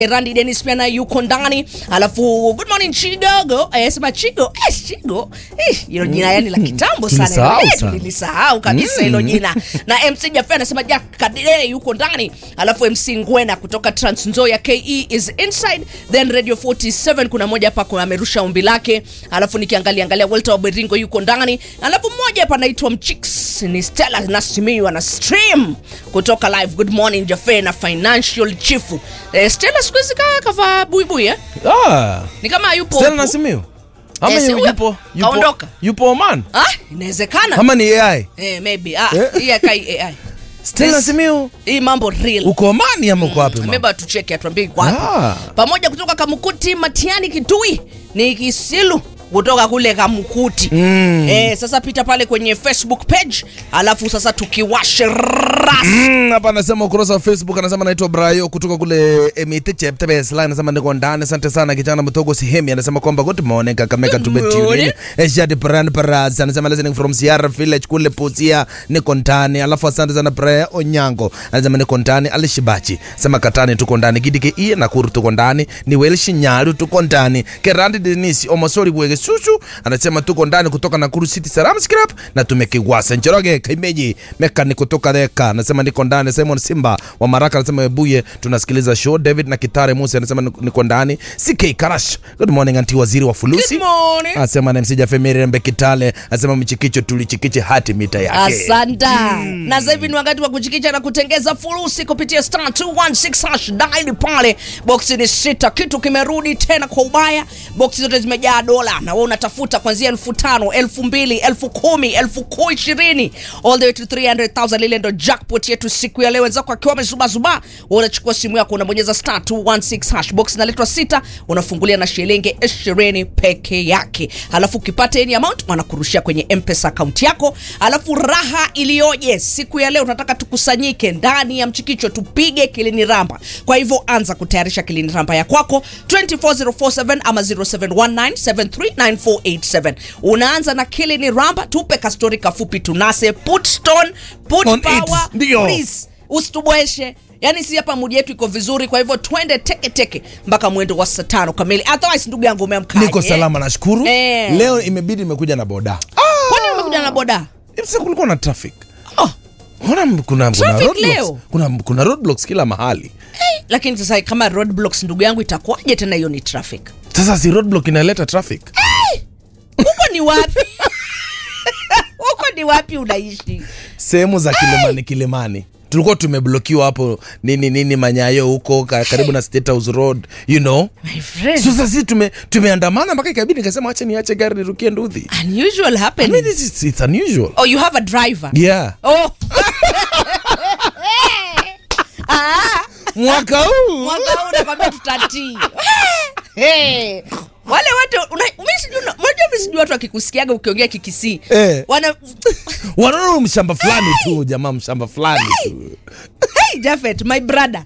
Randy Dennis pia na yuko ndani, alafu good morning Chigogo eh, sema Chigo eh, Chigo eh, hilo jina yani la kitambo sana Tulisahau Eh, sana. tulilisahau kabisa hilo jina. Na MC Jaffe anasema Jack Kadere yuko ndani, alafu MC Ngwena kutoka Trans Nzoia KE is inside, then Radio 47 kuna moja hapa kuna amerusha ombi lake, alafu nikiangalia angalia Walter Oberingo yuko ndani, alafu mmoja hapa anaitwa Mchicks ni Stella Nasimiyu ana stream kutoka live. Good morning Jaffe na financial chief eh, Stella siku hizi kaa kavaa buibui eh? Ah, ni kama yupo Stella huku. Nasimiu. Ama Eh, si yu- huyo. yupo yupo Kaondoka. yupo Oman. Ah, inawezekana Ama ni AI? eh, maybe ah, Eh? hii akai AI Stella This- Nasimiu. hii mambo real Uko Oman ama uko wapi? mama? Meba tucheke atuambie iko wapi. Ah. Pamoja kutoka Kamukuti Matiani Kitui ni Kisilu kutoka kule Kamukuti. Mm. Eh, sasa pita pale kwenye Facebook page alafu sasa tukiwashe ras. Mm, hapa anasema ukurasa wa Facebook anasema naitwa Brayo kutoka kule Emite Cheptebes line anasema niko ndani. Asante sana kijana mtogo Sihemi anasema kwamba good morning Kakamega Good tumetune. morning. Eshad Brand Paraz anasema listening from Sierra Village kule Pusia niko ndani. Alafu asante sana Brayo Onyango anasema niko ndani. Alishibachi sema Katani tuko ndani. Gidike iye Nakuru tuko ndani. Ni Welsh Nyaru tuko ndani. Kerandi Denisi Omosori Bwege Susu anasema tuko ndani kutoka Nakuru City Salam Scrap na tumekiwasa Njoroge Kaimeji Meka kutoka Theka anasema niko ndani. Simon Simba wa Maraka anasema Ebuye tunasikiliza show. David na Kitare Musa anasema niko ndani. CK Karash good morning anti waziri wa fulusi Good morning. asema na msija Femiri Rembe Kitale asema mchikicho tulichikiche hati mita yake. Asanta. Na sasa hivi ni wakati wa kuchikicha na kutengeza furusi kupitia star 216 hash dial pale. Boksi ni sita, kitu kimerudi tena kwa ubaya. Boksi zote zimejaa dola na wewe unatafuta kuanzia elfu tano, elfu mbili, elfu kumi, elfu kumi ishirini all the way to 300,000. Lile ndo jackpot yetu siku ya leo. Wenzako akiwa amezubazuba, wewe unachukua simu yako unabonyeza star 216 hash. Box inaletwa sita, unafungulia na shilingi 20 peke yake, halafu ukipata any amount wanakurushia kwenye mpesa account yako. Halafu raha iliyoje siku ya leo, tunataka tukusanyike ndani ya mchikicho, tupige kilini ramba. Kwa hivyo anza kutayarisha kilini ramba ya kwako 24047 ama 0719739487 unaanza na kilini ramba, tupe kastori kafupi, tunase put stone put On it. power Ndio. please usitubweshe yaani si hapa mudi yetu iko vizuri kwa hivyo twende teke teke mpaka mwendo wa saa tano kamili otherwise ndugu yangu umeamkaje Niko salama nashukuru. Eh. Leo imebidi nimekuja na boda. kwani umekuja na boda Sasa kulikuwa na traffic. oh, Kuna kuna kuna Traffic roadblocks. leo? Kuna kuna roadblocks kila mahali. lakini sasa kama roadblocks ndugu yangu itakuwaje tena hiyo ni traffic Sasa si roadblock inaleta traffic. huko ni wapi huko ni wapi unaishi Sehemu za Kilimani Kilimani. Tulikuwa tumeblokiwa hapo nini nini Manyayo huko ka- karibu na State House Road, you know. my friend So sasa sisi tume tumeandamana mpaka ikabidi nikasema acha niache gari nirukie Nduthi. unusual I mean happening this is it's unusual. oh you have a driver Yeah. oh ah Mwaka huu. mwaka huu nakwambia tutatii Hey. wale watu una- mi sijui una- unajua mi sijui watu wakikusikiaga ukiongea kikisii Eh. wana Wanaona mshamba fulani tu jamaa mshamba fulani tu. hey, Jafet my brother